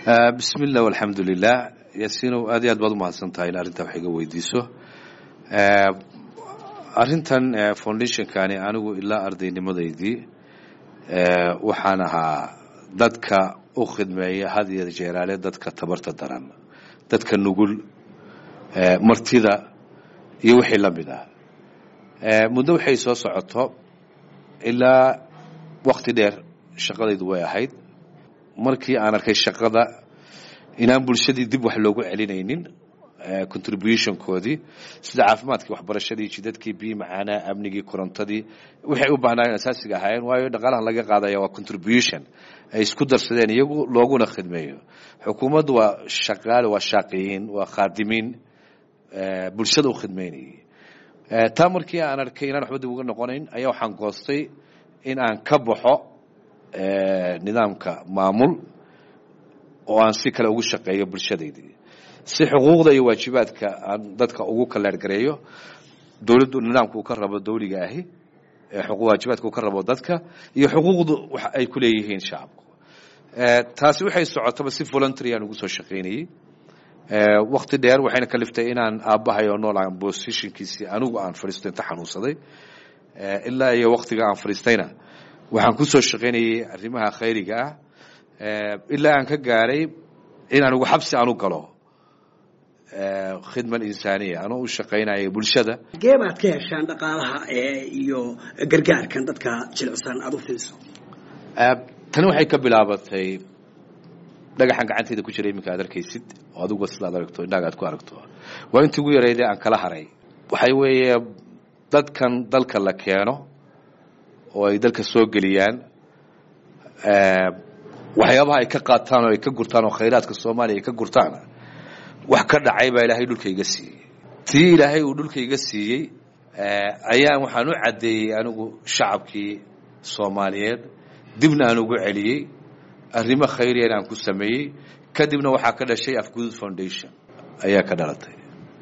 bismi illah alxamdu lilah yaasiinow aad iyo aad baad umahadsan tahay in arrintaa wax iga weydiiso arrintan foundationkani anigu ilaa ardaynimadaydii waxaan ahaa dadka u khidmeeya had iyo jeeraale dadka tabarta daran dadka nugul martida iyo wixii la mid ah muddo waxay soo socoto ilaa wakti dheer shaqadaydu way ahayd markii aan arkay shaqada inaan bulshadii dib wax loogu celinaynin contributionkoodii sida caafimaadkii waxbarashadii jidadkii biyi macaanaa amnigii korontadii waxay u baahnaayeen asaasiga ahaayeen waayo dhaqaalahan laga qaadaya waa contribution ay isku darsadeen iyagu looguna khidmeeyo xukuumaddu waa shaqaale waa shaaqiyiin waa khaadimiin bulshada u khidmeynayay taa markii aan arkay inaan waxba dib uga noqonayn ayaa waxaan goostay in aan ka baxo nidaamka maamul oo aan si kale ugu shaqeeyo bulshadaydii si xuquuqda iyo waajibaadka aan dadka ugu kaleergareeyo dowladdu nidaamka uu ka rabo dawliga ahi waajibaadka uu ka rabo dadka iyo xuquuqdu wax ay ku leeyihiin shacabku taasi waxay socotaba si voluntary aan ugu soo shaqaynayey wakti dheer waxayna kaliftay inaan aabbahay oo nool aan positionkiisii anigu aan fadhiisto inta xanuunsaday ilaa iyo waktiga aan fadhiistayna waxaan ku soo shaqaynayey arrimaha khayriga ah ilaa aan ka gaaray in anigu xabsi aan u galo khidma insaaniya anoo u shaqaynaya bulshada gee baad ka heshaan dhaqaalaha iyo gargaarkan dadka jilicsan aada u fidiso tani waxay ka bilaabatay dhagaxan gacanteyda ku jira iminka aad arkaysid oo adiguba sidaad aragto indhaaga aad ku aragto waa intii ugu yarayde aan kala haray waxay weeye dadkan dalka la keeno oo ay dalka soo geliyaan waxyaabaha ay ka qaataan oo ay ka gurtaan oo khayraadka soomaaliya ay ka gurtaan wax ka dhacay baa ilaahay dhulkayga siiyey tii ilaahay uu dhulkayga siiyey ayaan waxaan u caddeeyey anigu shacabkii soomaaliyeed dibna aan ugu celiyey arrimo khayriyan aan ku sameeyey kadibna waxaa ka dhashay afgood foundation ayaa ka dhalatay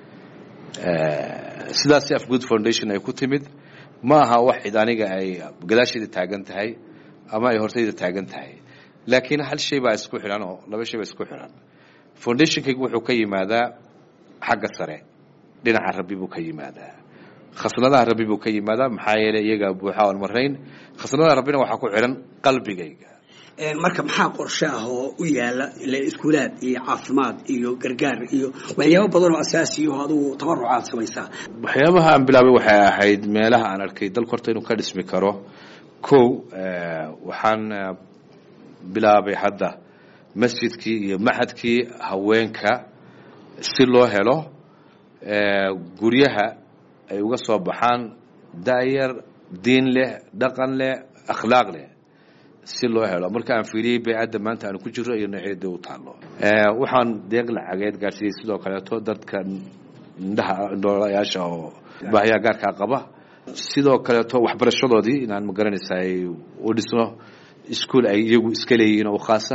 sidaasi afgood foundation ay ku timid ma aha wax cid aniga ay gadaasheeda taagan tahay ama ay hortayda taagan tahay laakiin hal shay baa isku xidhan oo laba shay baa isku xidhan foundationkaygu wuxuu ka yimaadaa xagga sare dhinaca rabbi buu ka yimaadaa khasnadaha rabbi buu ka yimaadaa maxaa yeelay iyaga buuxa oon marayn khasnadaha rabbina waxaa ku xidhan qalbigayga marka maxaa qorshe ah oo u yaala iskuulaad iyo caafimaad iyo gargaar iyo waxyaabo badan oo asaasi oo adugu tabarucaad samaysaa waxyaabaha aan bilaabay waxay ahayd meelaha aan arkay dalka horta inuu ka dhismi karo kow waxaan bilaabay hadda masjidkii iyo maxadkii haweenka si loo helo guryaha ay uga soo baxaan da'yar diin leh dhaqan leh akhlaaq leh si loo helo marka aan fiiriyey baycadda maanta aanu ku jiro iyo noocyada u taallo waxaan deeq lacageed gaarsiiyey sidoo kaleeto dadka indhaha indhoolayaasha oo baahiyaha gaarkaa qaba sidoo kaleeto waxbarashadoodii inaan magaranaysa ay u dhisno iskuol ay iyagu iska leeyihiin oo khaasa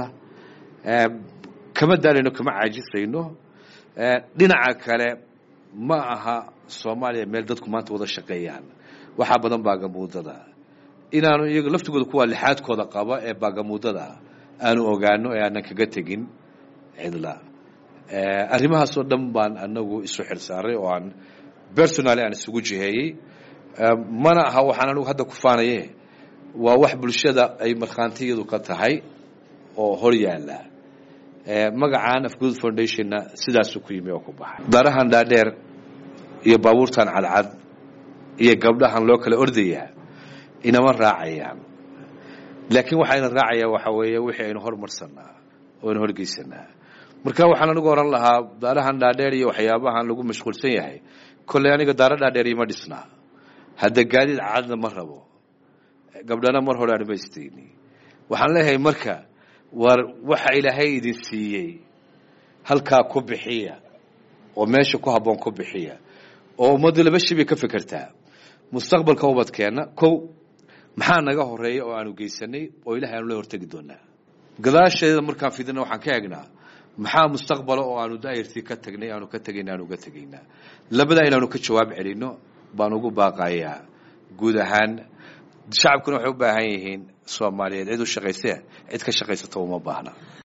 kama daalayno kama caajisayno dhinaca kale ma aha soomaaliya meel dadku maanta wada shaqeeyaan waxaa badan baagamuudada inaanu iyaga laftigooda kuwa lixaadkooda qaba ee baagamuudada aanu ogaano ee aanan kaga tegin cidla arrimahaasoo dhan baan anagu isu xilsaaray oo aan personally aan isugu jiheeyey mana aha waxaan anigu hadda ku faanaye waa wax bulshada ay markhaantiyadu ka tahay oo hor yaala magacaan afgood foundationna sidaasuu ku yimi oo ku baxay darahan dhaadheer iyo baabuurtan cadcad iyo gabdhahan loo kala ordayaa inama raacayaan laakiin waxayna raacayaan waxaa weeye wixii aynu hormarsanaa oo aynu horgeysanaa marka waxaan anigu oran lahaa daarahan dhaadheer iyo waxyaabahan lagu mashquulsan yahay kolley aniga daaro dhaadheer ima dhisnaa hadda gaadiid cadna ma rabo gabdhana mar hore aan maystayni waxaan leeyahay marka war waxa ilaahay idin siiyey halkaa ku bixiya oo meesha ku habboon ku bixiya oo ummaddu laba shay bay ka fekertaa mustaqbalka ubadkeenna kow maxaa naga horeeya oo aanu geysanay oo ilahay aanu la hortegi doonaa gadaasheeda markaan fidina waxaan ka egnaa maxaa mustaqbala oo aanu daayartii ka tagnay aanu ka tegayna aanu uga tegaynaa labadaa inaanu ka jawaab celino baan ugu baaqayaa guud ahaan shacabkuna waxay u baahan yihiin soomaaliyeed cid u shaqayse cid ka shaqaysata uma baahna